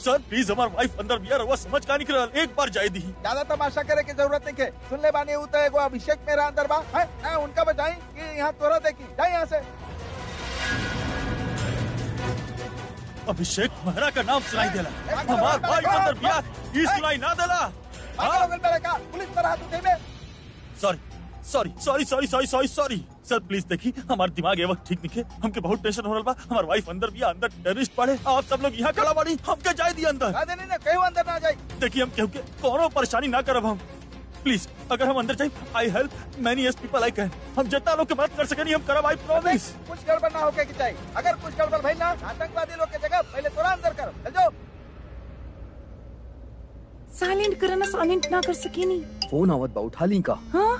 सर please हमार wife अंदर बिया रहुआ समझ का निकल एक बार जाए दी ज्यादा तमाशा करे की जरूरत नहीं है सुन ले बानी उ तो एगो अभिषेक मेरा अंदर बा है ना उनका बजाई कि यहाँ तोरा देखी जाए यहाँ से अभिषेक मेहरा का नाम सुनाई देला हमार वाइफ अंदर बिया ई सुनाई ना देला पागल हो गइल मेरे का पुलिस पर हाथ उठेबे sorry sorry sorry sorry sorry sorry sorry sir please देखी हमार दिमाग ये वक्त ठीक निके हमके बहुत टेंशन हो रहा बा हमार वाइफ अंदर भी अंदर टेररिस्ट पड़े आप सब लोग यहाँ खड़ा बाड़ी हमके जाए दी अंदर ना देनी ना कहीं अंदर ना जाए देखिए हम केहू के कोनो परेशानी ना करब हम प्लीज अगर हम अंदर जाए I help many as people I can हम जितना लोग के मदद कर सके हम करब आई प्रॉमिस कुछ गड़बड़ ना होके की चाहिए अगर कुछ गड़बड़ भाई ना आतंकवादी लोग के जगह पहले तोरा अंदर कर चल जाओ साइलेंट करना साइलेंट ना कर सके नहीं फोन आवत बा उठा ली का हाँ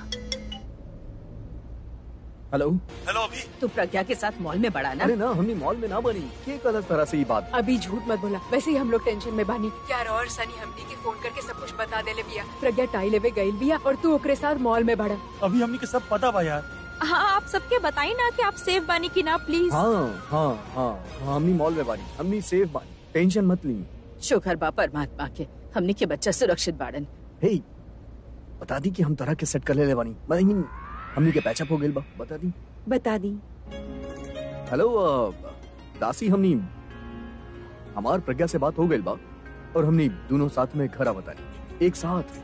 हेलो हेलो अभी तू प्रज्ञा के साथ मॉल में बड़ा ना अरे ना हमने मॉल में ना बनी के गलत तरह से ये बात अभी झूठ मत बोला वैसे ही हम लोग टेंशन में बानी क्या और सनी हमनी के फोन करके सब कुछ बता देले बिया प्रज्ञा टाई लेवे गईल बिया और तू ओकरे साथ मॉल में बड़ा अभी हमने के सब पता बा यार हाँ आप सबके बताई ना कि आप सेफ बानी की ना प्लीज हाँ हाँ हाँ हाँ हमने मॉल में बानी हमने सेफ बानी टेंशन मत ली शुक्र बा परमात्मा के हमने के बच्चा सुरक्षित बाड़न हे बता दी कि हम तरह के सेट कर ले ले बानी मतलब हमने के पैचअप हो गेल बा बता दी बता दी हेलो अ, दासी हमनी हमार प्रज्ञा से बात हो गई बा और हमनी दोनों साथ में घर बतानी एक साथ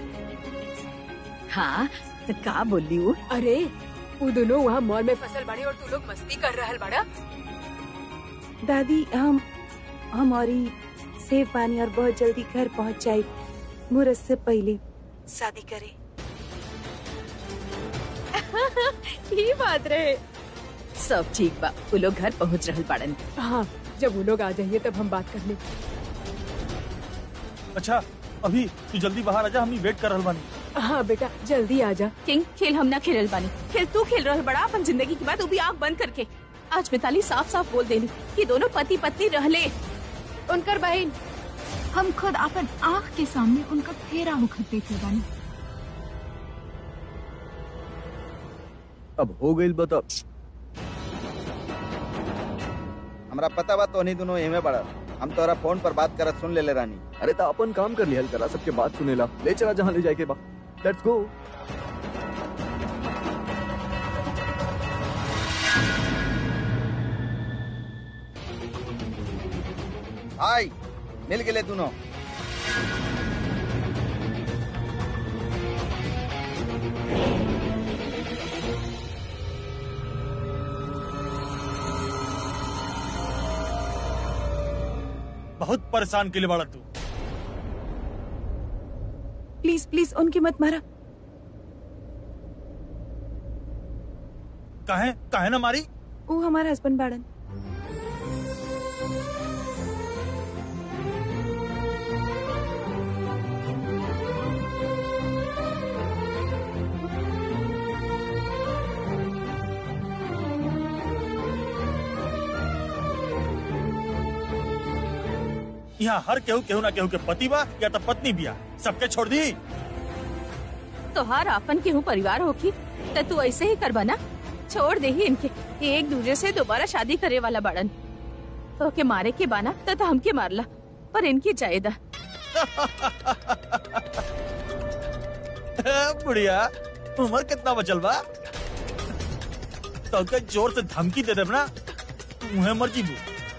हाँ तो का बोली वो अरे वो दोनों वहाँ मॉल में फसल बड़े और तू लोग मस्ती कर रहल बड़ा दादी हम हमारी सेफ बानी और बहुत जल्दी घर पहुंच जाए मुहूर्त से पहले शादी करे ये बात रहे सब ठीक बा वो लोग घर पहुँच रहल बाड़न हाँ जब वो लोग आ जाइए तब हम बात कर ले अच्छा अभी तू जल्दी बाहर आ जा हमनी वेट कर रहल बानी हाँ बेटा जल्दी आ जा किंग खेल हम ना खेलल बानी खेल तू खेल रहल बड़ा अपन जिंदगी की बात वो भी आँख बंद करके आज मिताली साफ साफ बोल देनी कि दोनों पति पत्नी रहले उनकर बहन हम खुद अपन आँख के सामने उनका फेरा होकर देखे बानी अब हो गई बता हमरा पता बा तो नहीं दोनों एमे बड़ा हम तोरा फोन पर बात करत सुन ले ले रानी अरे ता अपन काम कर लिया करा सबके बात सुनेला ले चला जहाँ ले जाए के बा लेट्स गो हाय मिल गेले दोनों बहुत परेशान के लिए बड़ा तू प्लीज प्लीज उनकी मत मारा काहे काहे ना मारी वो हमारा हस्बैंड बाड़न यहाँ हर केहू केहू ना केहू के पति बा या तो पत्नी बिया सबके छोड़ दी तोहार आपन केहू परिवार होखी तो तू ऐसे ही करबा ना छोड़ दे ही इनके ये एक दूसरे से दोबारा शादी करे वाला बड़न तो के मारे के बाना तो, तो हमके मारला पर इनकी जायदा बुढ़िया उम्र कितना बचल बा तो के जोर से धमकी दे देब ना मुहे मर जीबू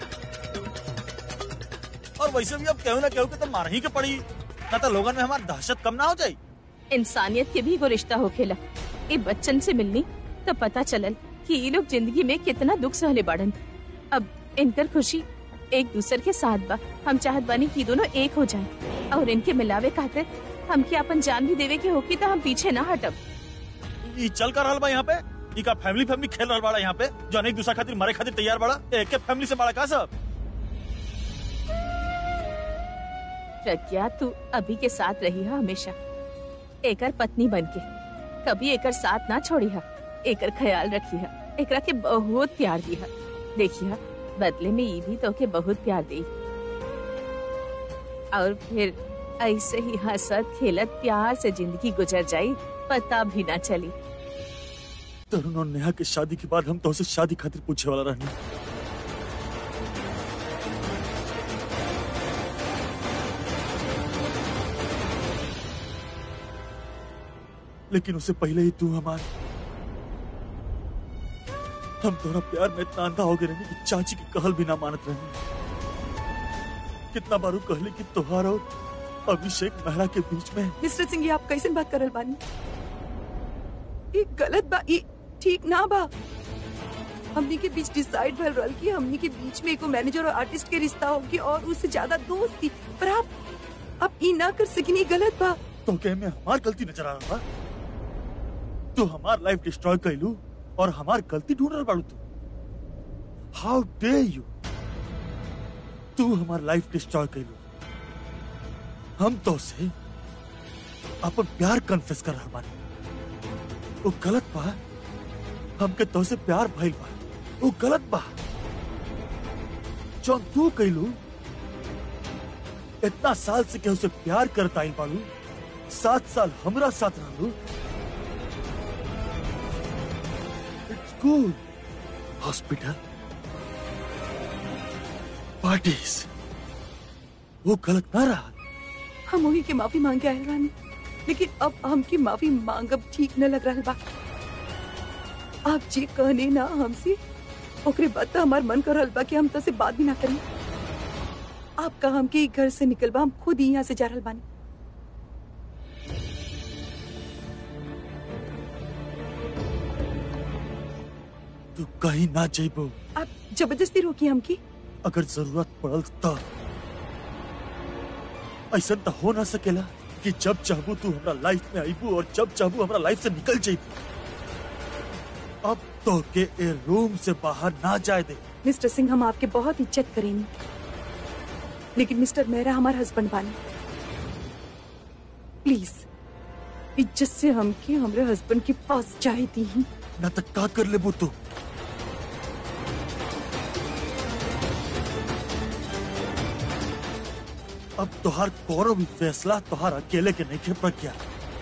और वैसे भी अब केहू ना केहू के तो मार ही के पड़ी ना तो लोगन में हमार दहशत कम ना हो जाई इंसानियत के भी को रिश्ता होखेला ए बच्चन से मिलनी तो पता चलल कि ये लोग जिंदगी में कितना दुख सहले बाड़न अब इनकर खुशी एक दूसरे के साथ बा हम चाहत बानी कि दोनों एक हो जाएं और इनके मिलावे खातिर हमके अपन जान भी देवे के होकी तो हम पीछे ना हटब ई चल कर रहल बा यहाँ पे ई का फैमिली फैमिली खेल रहल बाड़ा यहाँ पे जो एक दूसरा खातिर मरे खातिर तैयार बड़ा एक के फैमिली से बड़ा का सब प्रज्ञा तू अभी के साथ रही है हमेशा एकर पत्नी बन के कभी एकर साथ ना छोड़ी है एकर ख्याल रखी है एकरा के बहुत प्यार दी है देखिए बदले में ये भी तो के बहुत प्यार दी और फिर ऐसे ही हंसत खेलत प्यार से जिंदगी गुजर जाई पता भी ना चली तरुण और नेहा की शादी के बाद हम तो उसे शादी खातिर पूछे वाला रहनी लेकिन उससे पहले ही तू हमार हम तोरा प्यार में इतना अंधा हो गए रहने कि चाची की कहल भी ना मानत रहे कितना बारू कहली कि तोहार और अभिषेक मेहरा के बीच में मिस्टर सिंह ये आप कैसे बात करल बानी ये गलत बा ये ठीक ना बा हमनी के बीच डिसाइड भल रहल कि हमनी के बीच में एगो मैनेजर और आर्टिस्ट के रिश्ता होगी और उससे ज्यादा दोस्ती पर आप आप ई ना कर सकिनी गलत बा तो क्या में हमार गलती नजर आ रहा बा तू हमार लाइफ डिस्ट्रॉय कैलू और हमार गलती ढूंढ रहा बाड़ू तू हाउ डे यू तू हमार लाइफ डिस्ट्रॉय कैलू हम तो से अपन प्यार कन्फेस कर रहा बानी वो गलत बा हमके तो से प्यार भइल बा वो गलत बा जौन तू कैलू इतना साल से केहू से प्यार करता आइल बाड़ू सात साल हमरा साथ रहलू इट्स कूल हॉस्पिटल पार्टीज वो गलत ना रहा हम वही के माफी मांगे आए रानी लेकिन अब हमकी माफी मांगब ठीक न लग रहा बा आप जी कहने ना हमसे ओकरे बाद तो हमार मन कर रहल बा कि हम तो से बात भी ना करें आप का हमके ई घर से निकल बा हम खुद ही यहाँ से जा रहल बानी तू कहीं ना जेबो आप जबरदस्ती रोकी हमकी अगर जरूरत पड़ल तो ऐसा तो हो ना सकेला कि जब चाहबू तू हमरा लाइफ में आईबू और जब चाहबू हमरा लाइफ से निकल जाइबू अब तो के ए रूम से बाहर ना जाए दे मिस्टर सिंह हम आपके बहुत इज्जत करेंगे लेकिन मिस्टर मेहरा हमारा हस्बैंड बानी प्लीज इज्जत से हमके हमरे हस्बैंड के पास जाए दी ना तो का कर लेबू तू अब तोहार कोनो भी फैसला तोहार अकेले के नहीं के प्रज्ञा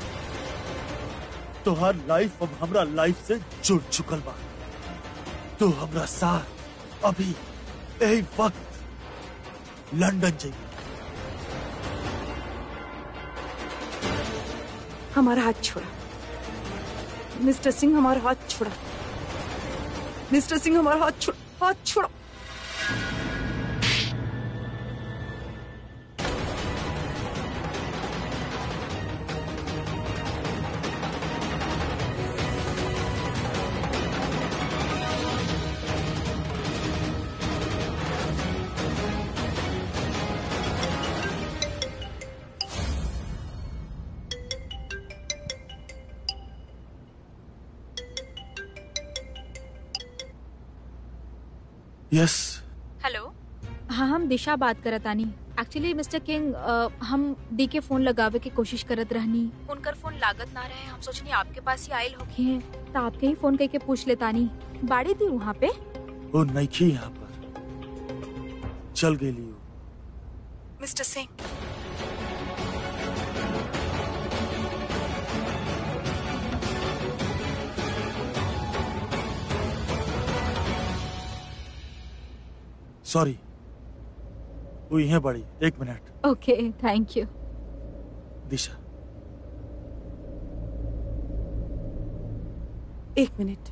तोहार लाइफ अब हमरा लाइफ से जुड़ चुकल बा तू हमरा साथ अभी यही वक्त लंदन जाइए हमारा हाथ छोड़ा मिस्टर सिंह हमारा हाथ छोड़ा मिस्टर सिंह हमारा हाथ छोड़ा हाथ छोड़ा यस हेलो हाँ हम दिशा बात करत आनी एक्चुअली मिस्टर किंग अ, हम डी के फोन लगावे की कोशिश करत रहनी उनकर फोन लागत ना रहे हम सोचनी आपके पास ही आयल होखी हैं तो आपके ही फोन करके पूछ लेतानी बाड़ी थी वहाँ पे वो नहीं यहाँ पर चल गेली उ। मिस्टर सिंह सॉरी वो यहाँ बड़ी एक मिनट ओके थैंक यू दिशा एक मिनट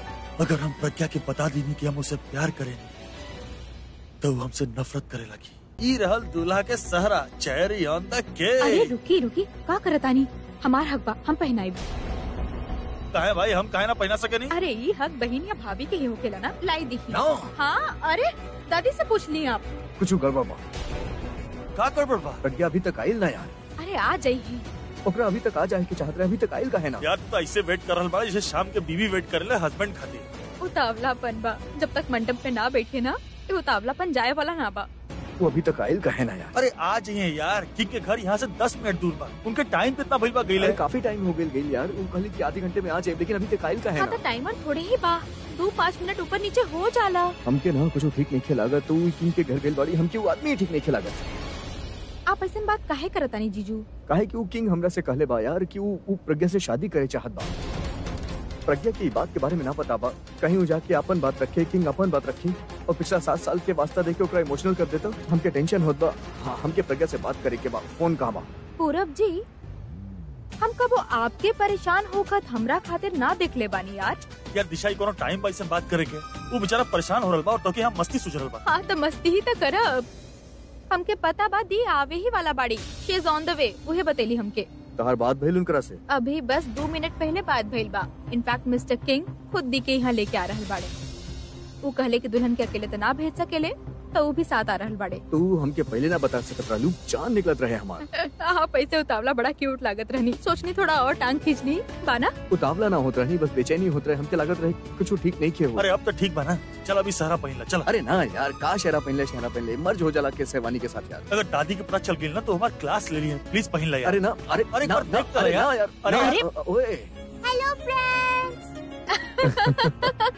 अगर हम प्रज्ञा के बता देनी कि हम उसे प्यार करेंगे तो वो हमसे नफरत करे लगी ई रहल दूल्हा के सहरा चेरी ऑन द अरे केक रुकी रुकी का करतानी हमार हक बा हम पहनाई काहे भाई हम काहे ना पहना सके नहीं अरे ये हक बहन या भाभी के ही होकेला ना लाई दिखी ना हाँ अरे दादी से पूछ ली आप कुछ गड़बड़ बा का कर बा प्रज्ञा अभी तक आइल ना यार अरे आ जाइए ओकरा अभी तक आ जाए के चाहत रहे अभी तक आइल का है ना यार तू तो ऐसे वेट कर रहल बा जैसे शाम के बीवी वेट करे हस्बैंड खातिर उतावलापन बा जब तक मंडप पे ना बैठे ना ये उतावलापन जाए वाला ना बा वो अभी तक आइल का है ना यार अरे आ जाइए यार किंग के घर यहाँ से दस मिनट दूर बा उनके टाइम कितना भइल बा गईले अरे काफी टाइम हो गई गई यार वो कहली कि आधे घंटे में आ जाए लेकिन अभी तक आइल का है हाँ ना तो टाइमर थोड़े ही बा दो पाँच मिनट ऊपर नीचे हो जाला हमके ना कुछ ठीक नहीं खेलागा तो किंग के घर गई बाड़ी हमके वो आदमी ही ठीक नहीं खेलागा आप ऐसा बात काहे करतानी जीजू काहे कि वो किंग हमरा से कहले बा यार कि वो वो प्रज्ञा से शादी करे चाहत बा प्रज्ञा की बात के बारे में ना पता बा कहीं वो जाके अपन बात रखे किंग अपन बात रखी और पिछला सात साल के वास्ता देके ओकरा इमोशनल कर देता हमके टेंशन होत बा हाँ हमके प्रज्ञा से बात करे के बा फोन कहाँ बा पूरब जी हम कबो आपके परेशान होकर हमरा खातिर ना देख ले बानी यार यार दिशा ही कोनो टाइम बा ऐसे बात करे के वो बेचारा परेशान हो रहल बा और तो हम मस्ती सुझ रहल बा हाँ तो मस्ती ही तो करब हमके पता बा दी आवे ही वाला बाड़ी she is on the way उहे बतेली हमके तहार बात भइल उनकरा से अभी बस दो मिनट पहले बात भइल बा इनफैक्ट मिस्टर किंग खुद दी के यहाँ लेके आ रहल बाड़े वो कहले कि दुल्हन के अकेले तो ना भेज सकेले तो वो भी साथ आ रहल बाड़े तू हमके पहले ना बता सकत रहलू चांद निकलत रहे हमार आप ऐसे उतावला बड़ा क्यूट लागत रहनी सोचनी थोड़ा और टांग खींचनी बाना उतावला ना होत रही बस बेचैनी होत रहे हमके लागत रहे कुछ ठीक नहीं किए हो अरे अब तो ठीक बा ना चल अभी सहरा पहन ला चल अरे ना यार का शहरा पहनले शहरा पहनले मर्ज हो जाला के सहवानी के साथ यार अगर दादी के पता चल गई ना तो हमारी क्लास ले ली है प्लीज पहन ला यार अरे ना अरे अरे ना, एक बार ना, देख तो अरे यार। ना यार अरे ना, अरे। अ- अ- ओए हेलो फ्रेंड्स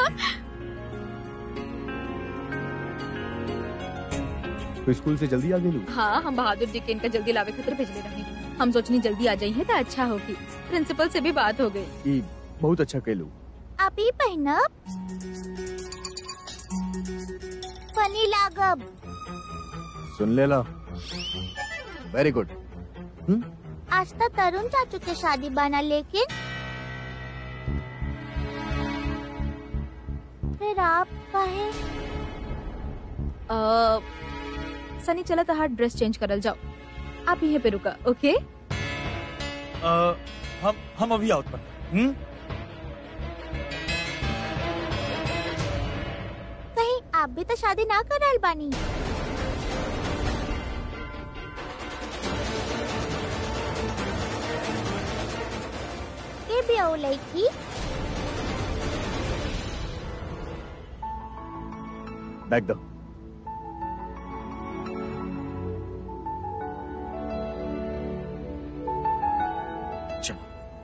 तू स्कूल से जल्दी आ गेलू हाँ हम बहादुर जी के इनका जल्दी लावे खातिर भेजले रही हम सोचनी जल्दी आ जाइए तो अच्छा होगी प्रिंसिपल से भी बात हो गई ई बहुत अच्छा कैलू अभी पहनब फनी लागब सुन लेला वेरी गुड आज तक तरुण चाचू के शादी बना लेकिन फिर आप कहे सनी चला तो हाथ ड्रेस चेंज करल जाओ आप यहीं पे रुका ओके अ, हम हम अभी आउट पर हम्म कहीं आप भी तो शादी ना कर रहल बानी के भी आओ लड़की बैक दो चलो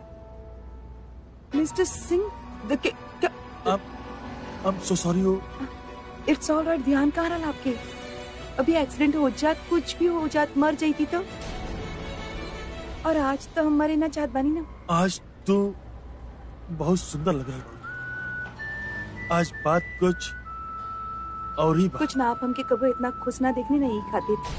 mister Singh the I am so sorry हो इट्स ऑल राइट ध्यान कहाँ रहा आपके अभी एक्सीडेंट हो जात कुछ भी हो जात मर जाती तो और आज तो हम मरे ना चाहत बानी ना आज तो बहुत सुंदर लग रहा है आज बात कुछ और ही बात कुछ ना आप हमके कबो इतना खुश ना देखने नहीं खातिर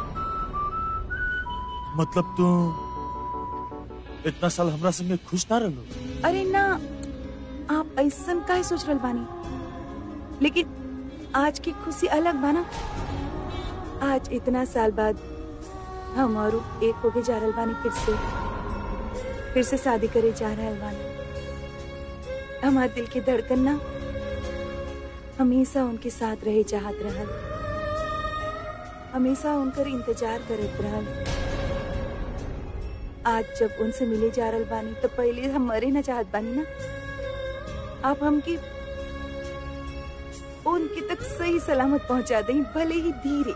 मतलब तू इतना साल हमरा संगे खुश ना रहलो अरे ना आप ऐसा काहे सोच रहल बानी लेकिन आज की खुशी अलग बाना आज इतना साल बाद हम और उ एक होके जा रहल बानी फिर से फिर से शादी करे जा रहल बानी हमार दिल की धड़कन ना हमेशा उनके साथ रहे चाहत रहल हमेशा उनकर इंतजार करत रहल आज जब उनसे मिले जा रहल बानी तो पहले हम मरे ना चाहत बानी ना आप हमकी उनके तक सही सलामत पहुंचा दें भले ही धीरे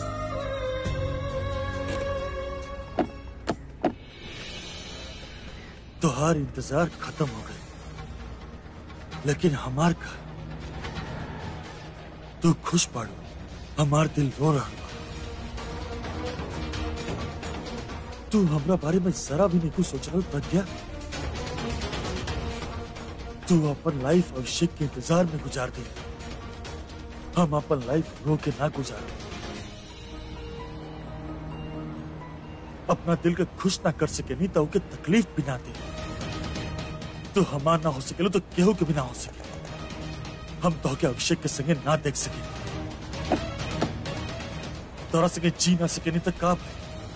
तुहार इंतजार खत्म हो गए लेकिन हमार का तू खुश पाड़ो हमार दिल रो रहा बा तू हमरा बारे में जरा भी नहीं कुछ सोच रहा प्रज्ञा तू अपन लाइफ अभिषेक के इंतजार में गुजार दे हम अपन लाइफ रो के ना गुजारे अपना दिल के खुश ना कर सके नहीं तो उके तकलीफ भी ना दे तो हमार ना हो सके तो केहू के भी ना हो सके हम तो के अभिषेक के संगे ना देख सके तारा संगे जी ना सके नहीं तो का भाई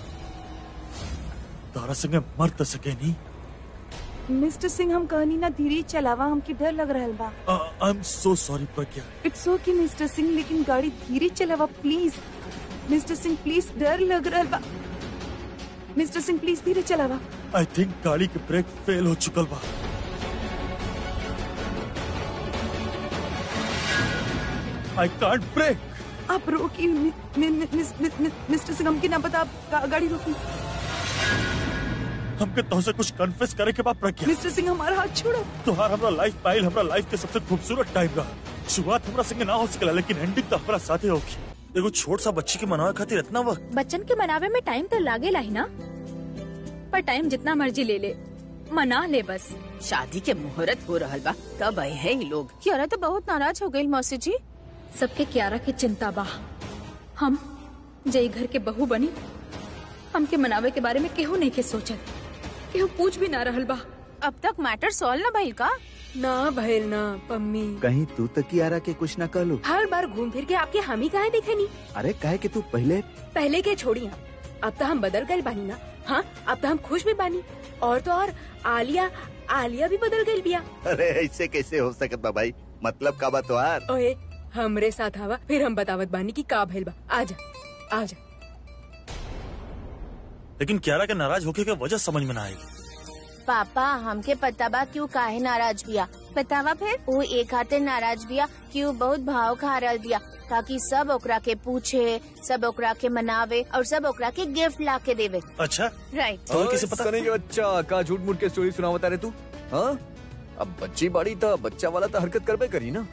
तारा संगे मर तो सके नहीं मिस्टर सिंह हम कहनी ना धीरे चलावा हमके डर लग रहल बा I am so sorry Pragya it's okay mister Singh लेकिन गाड़ी धीरे चलावा प्लीज मिस्टर सिंह प्लीज डर लग रहल बा मिस्टर सिंह प्लीज धीरे चलावा आई थिंक गाड़ी के ब्रेक फेल हो चुकल बा आई कांट ब्रेक आप रोकी मि- मि- मि- मिस- मि- मि- मिस्टर सिंह हमके ना पता आप गा- गाड़ी रोकी हमके तो से कुछ कन्फेस करे के बाद प्रज्ञा मिस्टर सिंह हमारा हाथ छोड़ो तुहार हमरा लाइफ पाइल हमरा लाइफ के सबसे खूबसूरत टाइम रहा शुरुआत हमरा संगे ना हो सकेला लेकिन एंडिंग तो हमरा साथे होगी एगो छोट सा बच्ची के मनावे खातिर इतना वक्त बच्चन के मनावे में टाइम तो लागेला ही ना पर टाइम जितना मर्जी ले ले मना ले बस शादी के मुहूर्त हो रहल बा कब आए हैं ये लोग क्यारा तो बहुत नाराज हो गई मौसी जी सबके क्यारा की चिंता बा हम जई घर के बहू बनी हमके मनावे के बारे में केहू नहीं के सोचत केहू पूछ भी ना रहल बा अब तक मैटर सॉल्व न भइल का ना भैल ना पम्मी कहीं तू तक कियारा के कुछ न कर लो हर बार घूम फिर के आपके हम ही काहे दिखे नहीं अरे काहे कि तू पहले पहले के छोड़िया अब तो हम बदल गए बानी ना हाँ अब तो हम खुश भी बानी और तो और आलिया आलिया भी बदल गई बिया अरे ऐसे कैसे हो सकत बा भाई मतलब का बात यार ओए हमरे साथ आवा फिर हम बतावत बानी की का भइल बा आजा आजा लेकिन क्यारा के नाराज होके के वजह समझ में ना आई पापा हमके पता बा क्यों काहे नाराज बिया बतावा फिर वो एक हाथे नाराज बिया क्यों बहुत भाव खा रहल बिया ताकि सब ओकरा के पूछे सब ओकरा के मनावे और सब ओकरा के गिफ्ट ला के देवे अच्छा राइट तो कैसे पता सनी के बच्चा का झूठ मूठ के स्टोरी सुनावता रे तू हाँ अब बच्ची बाड़ी था बच्चा वाला तो हरकत करबे करी ना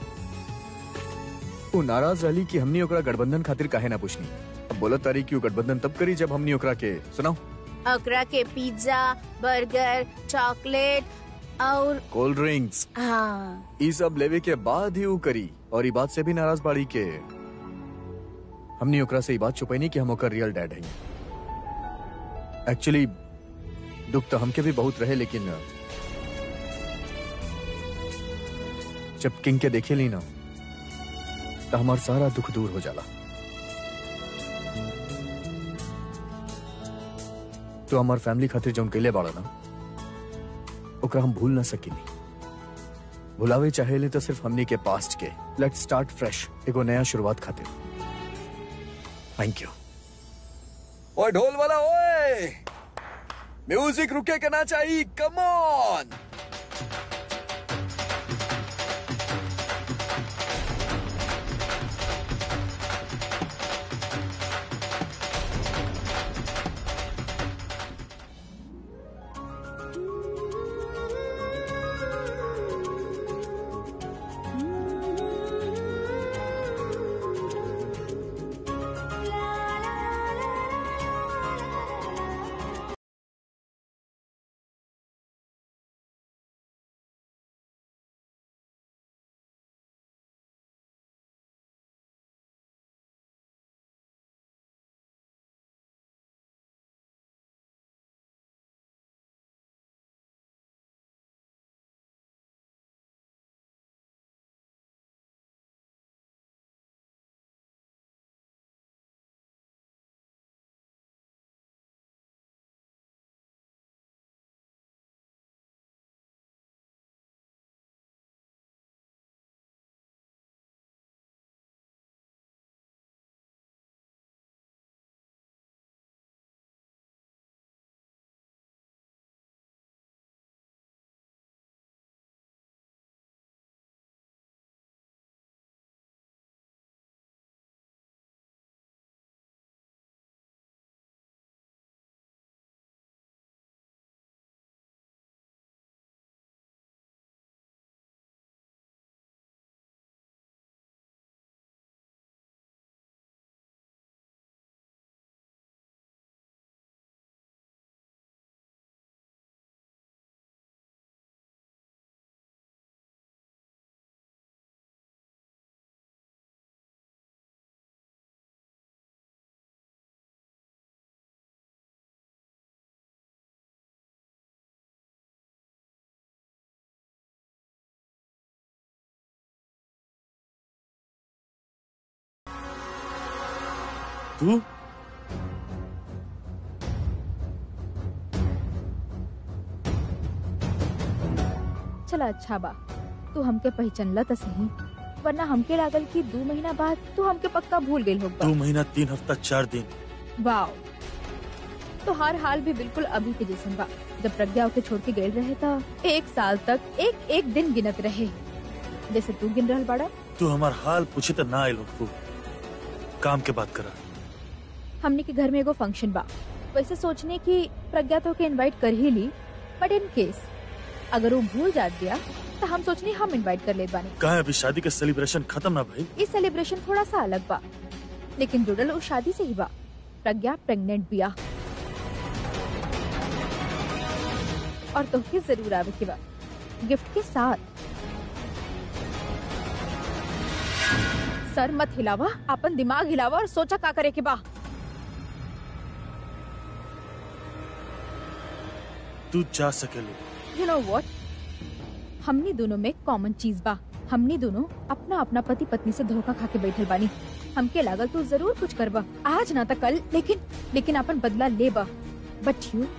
तू नाराज रहली कि हमनी ओकरा गठबंधन खातिर काहे ना पूछनी अब बोला तारी कि उ गठबंधन तब करी जब हमनी ओकरा के सुनाओ ओकरा के पिज्जा बर्गर चॉकलेट और कोल्ड ड्रिंक्स हाँ ई सब लेवे के बाद ही उ करी और ई बात से भी नाराज बाड़ी के हमनी ओकरा से ई बात छुपैनी कि हम ओकर रियल डैड हई एक्चुअली दुख तो हमके भी बहुत रहे लेकिन जब किंग के देखे ली ना तो हमार सारा दुख दूर हो जाला तो हमार फैमिली खातिर जौन कैले बाड़ा ना ओकरा हम भूल ना सकिनी भुलावे चाहेले तो सिर्फ हमनी के पास्ट के लेट स्टार्ट फ्रेश एगो नया शुरुआत खातिर थैंक यू ओए ढोल वाला ओए म्यूजिक रुके के ना चाहिए कम ऑन तू चला अच्छा बा तू हमके पहचानला त सही वरना हमके लागल कि दो महीना बाद तू हमके पक्का भूल गई होगा दो महीना तीन हफ्ता चार दिन वाओ तो हर हाल भी बिल्कुल अभी के जैसन बा जब प्रज्ञा ओके छोड़ के गए रहे था एक साल तक एक एक दिन गिनत रहे जैसे तू गिन रहल बाड़ा तू हमार हाल पूछे तो ना आयल तू काम के बात करा हमने के घर में एगो फंक्शन बा वैसे सोचने की प्रज्ञा तो के इनवाइट कर ही ली बट इन केस अगर वो भूल जात दिया तो हम सोचनी हम इनवाइट कर ले बानी कहा अभी शादी का सेलिब्रेशन खत्म ना भाई इस सेलिब्रेशन थोड़ा सा अलग बा लेकिन जुड़ल उस शादी से ही बा प्रज्ञा प्रेग्नेंट बिया और तोहके जरूर आवे के बा गिफ्ट के साथ सर मत हिलावा अपन दिमाग हिलावा और सोचा का करे के बा तू जा सकेलो यू नो व्हाट हमनी दोनों में कॉमन चीज बा हमनी दोनों अपना अपना पति पत्नी से धोखा खा के बैठल बानी हमके लागल तू जरूर कुछ करबा आज ना तो कल लेकिन लेकिन अपन बदला लेबा बट you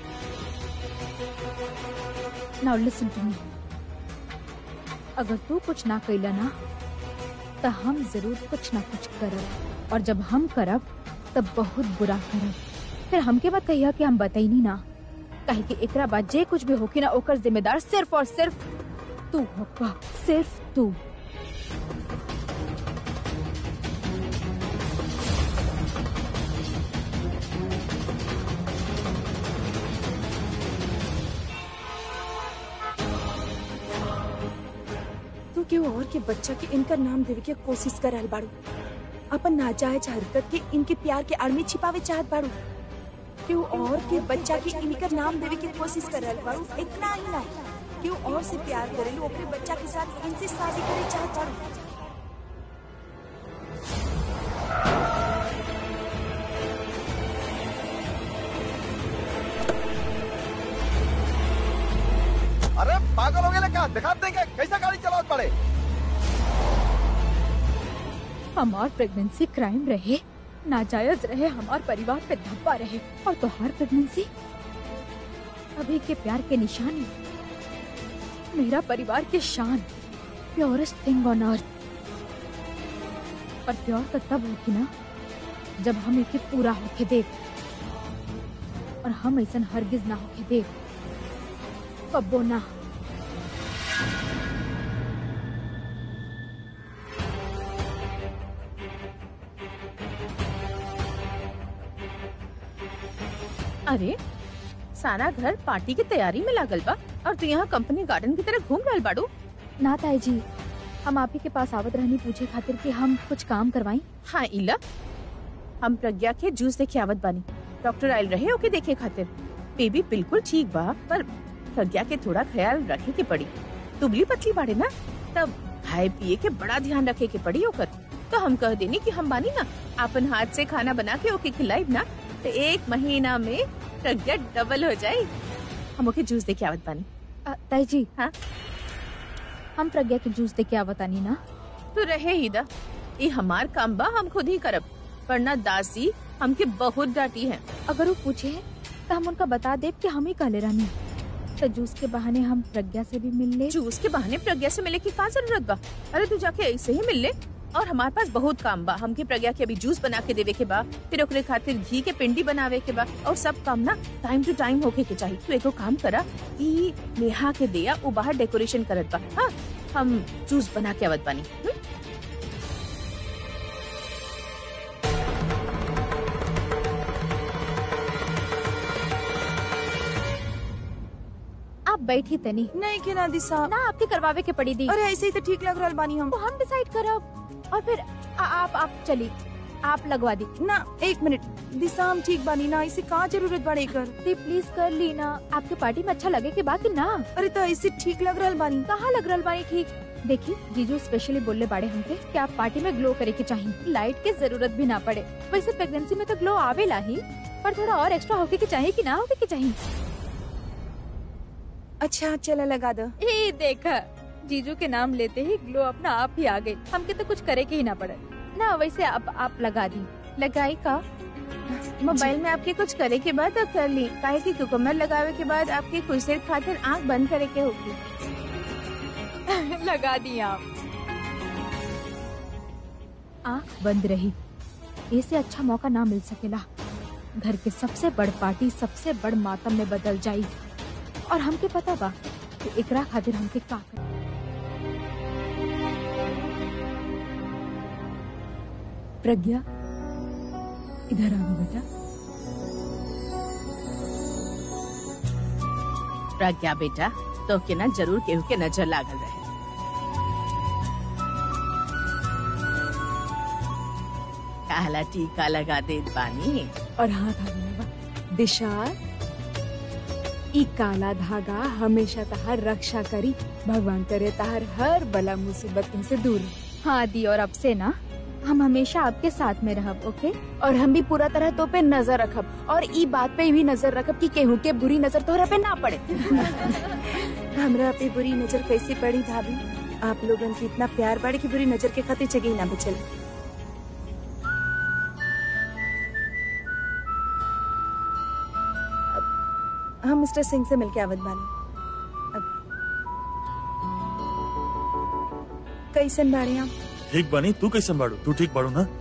now listen to me अगर तू कुछ ना कैला ना तो हम जरूर कुछ ना कुछ करब और जब हम करब तब बहुत बुरा करब फिर हमके बात कहिया कि हम बताई ना काहे कि एकरा बाद जे कुछ भी होकी ना ओकर जिम्मेदार सिर्फ और सिर्फ तू होगा सिर्फ तू तू केहू और के बच्चा के इनका नाम देवे के कोशिश कर रहल बाड़ू अपन नाजायज हरकत के इनके प्यार के आड़ में छिपावे चाहत बाड़ू केहू और के बच्चा के इनकर नाम देवे के कोशिश कर रहल बाड़ू इतना ही ना केहू और से प्यार करेलू ओकरे बच्चा के साथ इनसे शादी करे चाहत बाड़ू अरे पागल हो गए क्या दिखा देंगे कैसा गाड़ी चलाओ पड़े हमार प्रेगनेंसी क्राइम रहे नाजायज रहे हमार परिवार पे धब्बा रहे और तोहार प्रेगनेंसी अभी के प्यार के निशानी मेरा परिवार की शान प्योरेस्ट थिंग ऑन अर्थ और प्योर तो तब होगी ना जब हम एके पूरा होके देख और हम ऐसा हरगिज ना होके देख कब्बो ना अरे सारा घर पार्टी की तैयारी में लागल बा और तू यहाँ कंपनी गार्डन की तरह घूम रहल बाड़ू ना ताई जी हम आप ही के पास आवत रहनी पूछे खातिर कि हम कुछ काम करवाई हाँ इला हम प्रज्ञा के जूस देखे आवत बानी डॉक्टर आयल रहे ओके देखे खातिर बेबी बिल्कुल ठीक बा पर प्रज्ञा के थोड़ा ख्याल रखे के पड़ी दुबली पतली बाड़े ना तब खाए पिए के बड़ा ध्यान रखे के पड़ी ओकर तो हम कह देनी कि हम बानी ना अपन हाथ से खाना बना के ओके खिलाइब ना तो एक महीना में प्रज्ञा डबल हो जाए हम ओके जूस देके आवत बानी अ, ताई जी हाँ? हम प्रज्ञा के जूस दे के आवतानी ना तो रहे ही दा ये हमार काम बा हम खुद ही करब वरना दासी हमके बहुत डांटी है अगर वो पूछे तो हम उनका बता देब कि हम ही कहले रहनी तो जूस के बहाने हम प्रज्ञा से भी मिल ले जूस के बहाने प्रज्ञा से मिले की का जरूरत बा अरे तू जाके ऐसे ही मिल ले और हमारे पास बहुत काम बा हमके प्रज्ञा के अभी जूस बना के देवे के बा फिर ओकरे खातिर घी के पिंडी बनावे के बा और सब काम ना टाइम टू टाइम होके के चाहिए तू एगो काम करा ई नेहा के दिया वो बाहर डेकोरेशन करत बा हाँ हम जूस बना के आवत बानी हम्म? आप बैठी तनी नहीं के ना दिशा ना आपके करवावे के पड़ी दी अरे ऐसे ही तो ठीक लग रहल बानी हम वो हम डिसाइड करब और फिर आ, आप आप चली आप लगवा दी ना एक मिनट दिशा हम ठीक बानी ना इसे कहाँ जरूरत बड़े कर दी प्लीज कर ली ना आपके पार्टी में अच्छा लगे के बाकी ना अरे तो ऐसे ठीक लग रहल बानी कहाँ लग रहा बानी ठीक देखी जीजू स्पेशली बोलने बाड़े हमके कि आप पार्टी में ग्लो करे के चाहिए लाइट के जरूरत भी ना पड़े वैसे प्रेगनेंसी में तो ग्लो आवेला ही पर थोड़ा और एक्स्ट्रा होके के चाहिए कि ना होके के चाहिए अच्छा चला लगा दो ए देखा जीजू के नाम लेते ही ग्लो अपना आप ही आ गई हमके तो कुछ करे के ही ना पड़े ना वैसे अब आप लगा दी लगाई का मोबाइल में आपके कुछ करे के बाद अब कर ली काहे की कुकुम्बर लगावे के बाद आपके कुछ देर खातिर आंख बंद करे के होगी लगा दी आप आँख बंद रही ऐसे अच्छा मौका ना मिल सकेला घर के सबसे बड़ पार्टी सबसे बड़ मातम में बदल जाई और हमके पता बा कि एकरा खातिर हमके का करे प्रज्ञा इधर आओ बेटा प्रज्ञा बेटा तो के ना जरूर केहू के नजर लागल रहे काला टीका लगा देत बानी और हाथ आगे लगा दिशा ई काला धागा हमेशा तहार रक्षा करी भगवान करे तहार हर बला मुसीबत से दूर रहे। हाँ दी और अब से ना हम हमेशा आपके साथ में रहब ओके और हम भी पूरा तरह तो पे नजर रखब और ई बात पे भी नजर रखब कि केहू के बुरी नजर तोहरा पे ना पड़े हमरा पे बुरी नजर कैसे पड़ी भाभी आप लोगन की इतना प्यार बढ़े कि बुरी नजर के खातिर जगह ना बचल अब हम मिस्टर सिंह से मिलके आवत बानी अब कैसन बाड़े आप ठीक बनी तू कैसे बाड़ू तू ठीक बाड़ू ना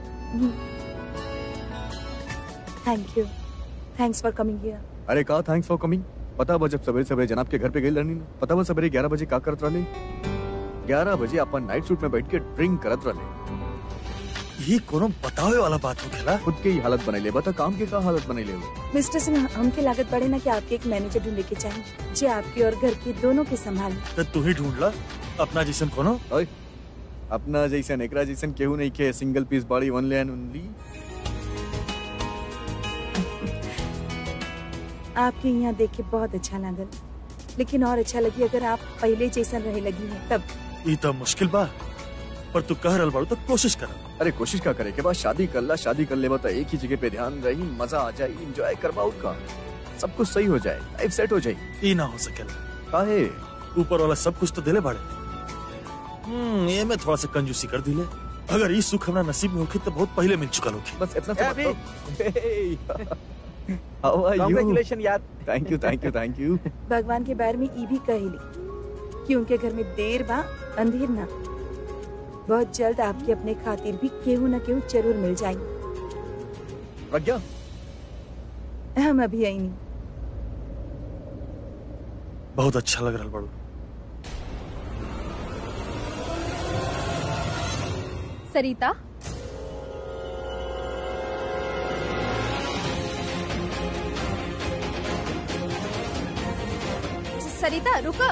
thank you thanks for coming here अरे कहा थैंक्स फॉर कमिंग पता बा जब सवेरे सवेरे जनाब के घर पे गई रहनी ना पता बा सवेरे ग्यारह बजे का करत रहनी ग्यारह बजे अपन नाइट सूट में बैठ के ड्रिंक करत रहले ये कोनो बतावे वाला बात हो खेला खुद के ही हालत बनैले बता काम के का हालत बनैले हो मिस्टर सिंह हमके लागत पड़े ना कि आपके एक मैनेजर ढूंढे के चाहिए जे आपकी और घर की दोनों के संभाले तो तू ही ढूंढ ला अपना जैसन कोनो ओए अपना जैसन एकरा जैसन केहू नहीं के सिंगल पीस बॉडी वन ले ओनली आपके यहाँ देख के बहुत अच्छा लागल लेकिन और अच्छा लगी अगर आप पहले जैसन रहे लगी हैं तब ये तो मुश्किल बा पर तू कह रहल बाड़ू तो कोशिश कर अरे कोशिश का करे के बाद शादी कर ला शादी कर ले बता एक ही जगह पे ध्यान रही मजा आ जाए एंजॉय करवा का सब कुछ सही हो जाए लाइफ सेट हो जाए ये ना हो सकेला काहे ऊपर वाला सब कुछ तो दिले बाड़े हम्म ये मैं थोड़ा सा कंजूसी कर दिले अगर ये सुख हमारा नसीब में होखी तो बहुत पहले मिल चुका होखी बस इतना ए, सा अभी। बताओ हाउ आर यू कॉन्ग्रेचुलेशन यार thank you thank you thank you भगवान के बारे में ई भी कहली कि उनके घर में देर बा अंधेर ना बहुत जल्द आपके अपने खातिर भी केहू न केहू जरूर मिल जाएंगे प्रज्ञा हम अभी आई नहीं बहुत अच्छा लग रहा बाड़ू सरिता सरिता रुको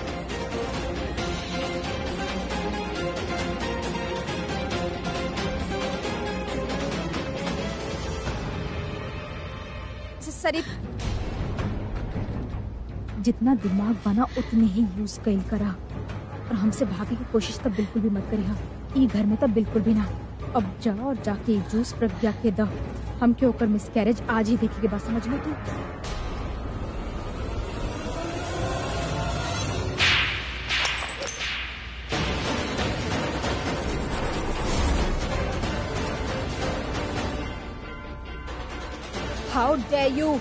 सरी जितना दिमाग बना उतने ही यूज कैल करा और हमसे भागे की कोशिश तो बिल्कुल भी मत करिहा ई घर में तो बिल्कुल भी ना अब जा और जाके ई जूस प्रज्ञा के द हमके ओकर मिसकैरेज आज ही देखे के बाद समझ लो तू हाउ डे यू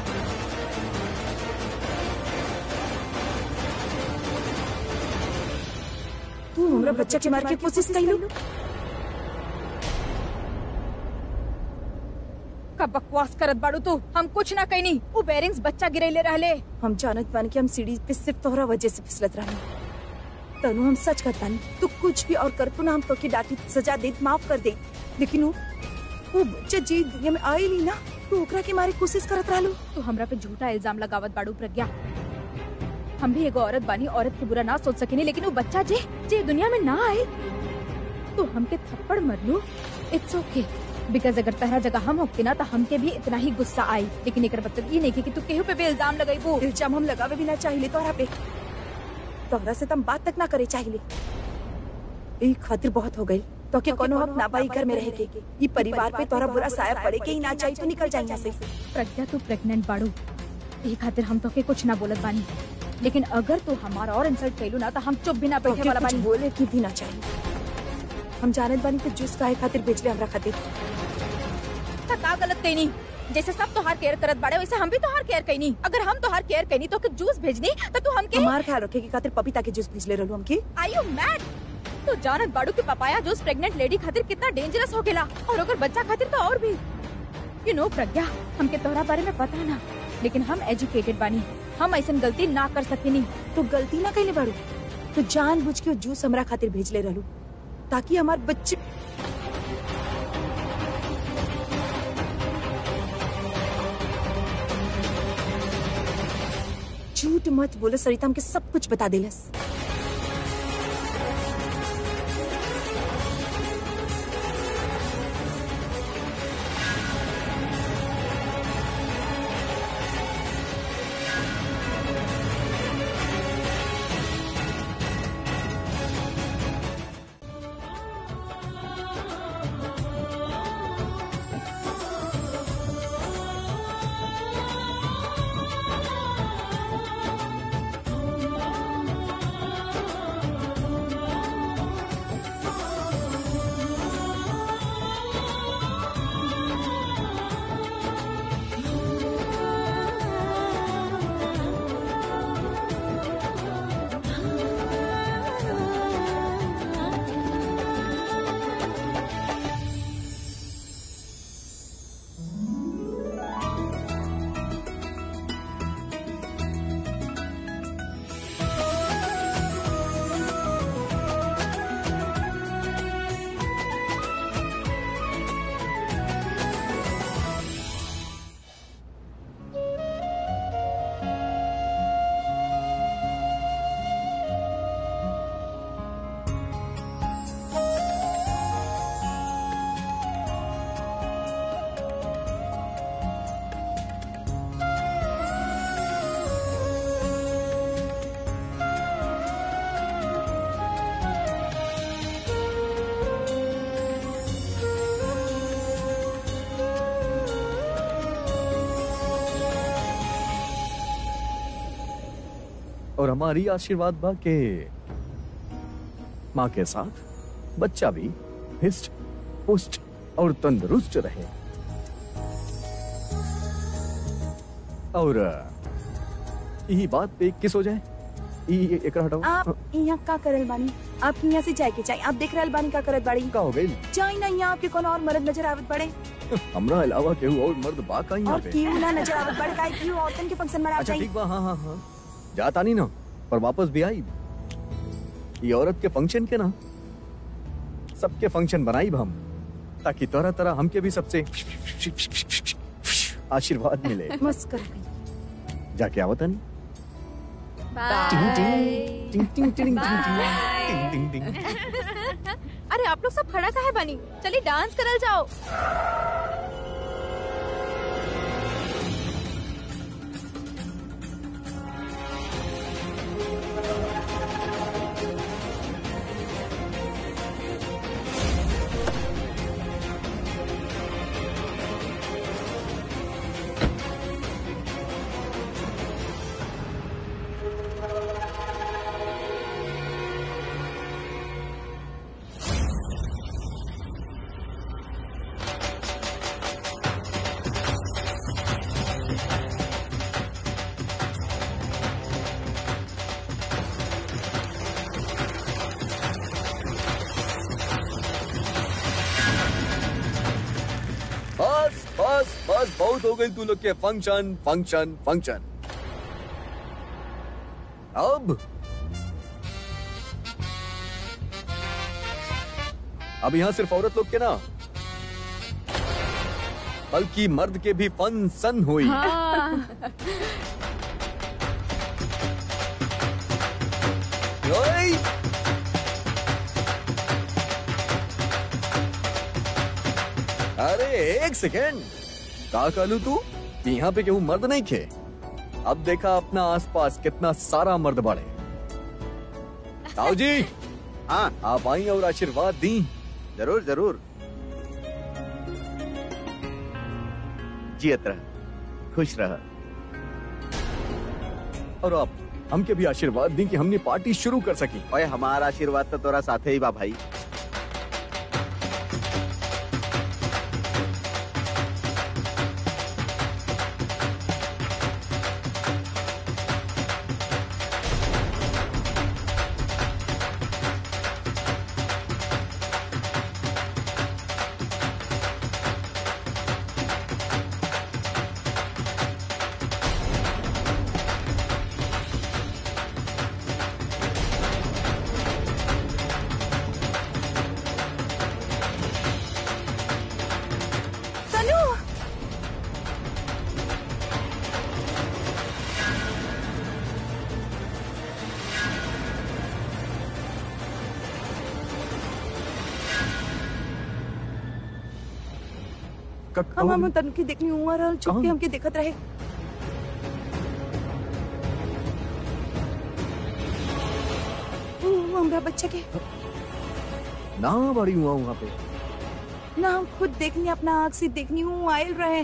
तू हमरा बच्चा के मार के कोशिश कैलू का बकवास करत बाड़ू तू हम कुछ ना कहनी उ बेरिंग्स बच्चा गिरैले रहले हम जानत बानी कि हम सीढ़ी पे सिर्फ तोहरा वजह से फिसलत रही तनु हम सच कहतानी तू कुछ भी और कर तू ना हम तो की डांटी सजा दे माफ कर दे लेकिन वो वो बच्चा जी दुनिया में आई नहीं ना तू ओकरा के मारे कोशिश करत रहलू तू हमरा पे झूठा इल्जाम लगावत बाड़ू प्रज्ञा हम भी एगो औरत बानी औरत के बुरा ना सोच सकेनी लेकिन वो बच्चा जे जे दुनिया में ना आए तू हमके थप्पड़ मर लू इट्स ओके बिकॉज अगर तहरा जगह हम होके ना तो हमके भी इतना ही गुस्सा आई लेकिन एकर मतलब ये नहीं कि तू केहू पे भी इल्जाम लगाईबू इल्जाम हम लगावे भी ना चाहिए तोहरा पे तोहरा से तम बात तक ना करे चाहिए ई खातिर बहुत हो गई तो के कोनो हक ना पाई घर में रह के ई परिवार पे तोहरा बुरा साया पड़े के ही ना चाहिए तो निकल जाए यहाँ से प्रज्ञा तू प्रेग्नेंट बाड़ू यही खातिर हम तो के कुछ ना बोलत बानी लेकिन अगर तू हमारा और इंसल्ट कैलू ना तो हम चुप भी ना तो बैठे के वाला कुछ बानी बोले की भी ना चाहिए हम जानत बानी तो जूस काहे खातिर बेच ले हमरा खातिर था का गलत कहीं जैसे सब तोहार केयर करत बाड़े वैसे हम भी तोहार केयर कईनी अगर हम तोहार केयर कईनी तो के जूस भेजनी तो तू हमके हमार ख्याल रखे की खातिर पपीता के जूस भेज ले रहलू हमके आई यू मैड तो जानत बाड़ू के पपाया जूस प्रेग्नेंट लेडी खातिर कितना डेंजरस हो गेला और अगर बच्चा खातिर तो और भी यू नो प्रज्ञा हमके तोहरा बारे में पता ना लेकिन हम एजुकेटेड बानी हम ऐसा गलती ना कर सकेनी तू गलती ना कैले बाड़ू तू जानबूझ के वो जूस हमरा खातिर भेज ले रहलू ताकि हमार बच्चे झूठ मत बोलो सरिता हमके सब कुछ बता देलस और हमारी आशीर्वाद बा के माँ के साथ बच्चा भी हिस्ट पुष्ट और तंदुरुस्त रहे और अ, यही बात पे किस हो जाए ई ई- एकरा हटाओ आप यहाँ का करल बानी आप यहाँ से जाए के चाहिए आप देख रहल बानी का करत बाड़ी का हो गई जाई ना यहाँ आपके कोनो और मर्द नजर आवत पड़े हमरा अलावा केहू और मर्द बा का यहाँ और पे क्यों ना नजर आवत पड़े काहे क्यों औरतन के फंक्शन में अच्छा जाई ठीक बा हाँ हाँ हाँ जाता नहीं ना पर वापस भी आई ये औरत के फंक्शन के ना सबके फंक्शन बनाई हम ताकि तरह तरह हमके भी सबसे आशीर्वाद मिले मस्त कर गई जाके आवता नहीं टिंग टिंग टिंग टिंग टिंग टिंग टिंग टिंग टिंग अरे आप लोग सब खड़ा काहे बनी चलिए डांस करल जाओ बस बस बस बहुत हो गई तू लोग के फंक्शन फंक्शन फंक्शन अब अब यहाँ सिर्फ औरत लोग के ना बल्कि मर्द के भी फन सन हुई ओए! अरे एक सेकेंड का कहलू तू कि यहाँ पे केहू मर्द नहीं खे अब देखा अपना आसपास कितना सारा मर्द बढ़े ताऊ जी हाँ आप आई और आशीर्वाद दी जरूर जरूर जियत रह खुश रह और आप हमके भी आशीर्वाद दी कि हमने पार्टी शुरू कर सकी ओए हमारा आशीर्वाद तो तोरा साथे ही बा भाई का हम हम तनु के देखनी हुआ रहल छुप के कहाँ? हमके देखत रहे ऊ, हमरा बच्चा के ना बड़ी हुआ वहाँ पे ना हम खुद देखनी अपना आँख से देखनी हूँ आयल रहे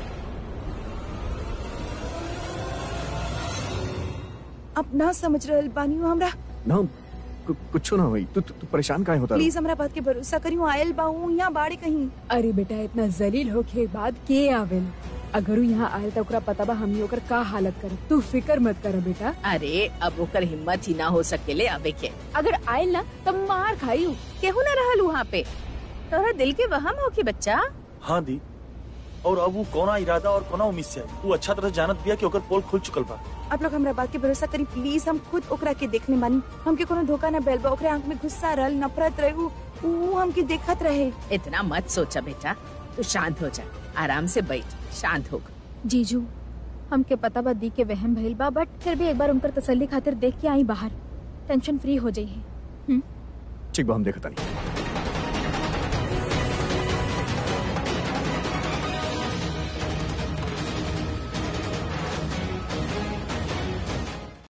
अब ना समझ रहल बानी हूँ हमरा ना कु- कुछ ना हुई तू तू तू परेशान काहे होता प्लीज हमरा बात के भरोसा करी हूँ आयल बाहू यहाँ बाड़े कहीं अरे बेटा इतना जलील होके बाद के आवेल अगर उ यहाँ आयल तो ओकरा पता बा हमनी ओकर का हालत करे तू फिकर मत कर बेटा अरे अब ओकर हिम्मत ही ना हो सकेले अबे के अगर आयल ना तब मार खाई उ। केहू न रहल वहाँ पे तोहरा दिल के वहम हो के बच्चा हाँ दी और अब वो कौना इरादा और कौना उम्मीद से आई वो अच्छा तरह जानत बिया कि ओकर पोल खुल चुकल बा आप लोग हमरा बात के भरोसा करी प्लीज हम खुद ओकरा के देखने बानी हमके कोनो धोखा न बैल बा ओकरे आंख में गुस्सा रहल नफरत रहे उ उ हमके देखत रहे इतना मत सोचा बेटा तू शांत हो जा आराम से बैठ शांत हो जीजू हमके पता बा दी के वहम भइल बा बट फिर भी एक बार उनकर तसल्ली खातिर देख के आई बाहर टेंशन फ्री हो जाइए ठीक बा हम देखता नहीं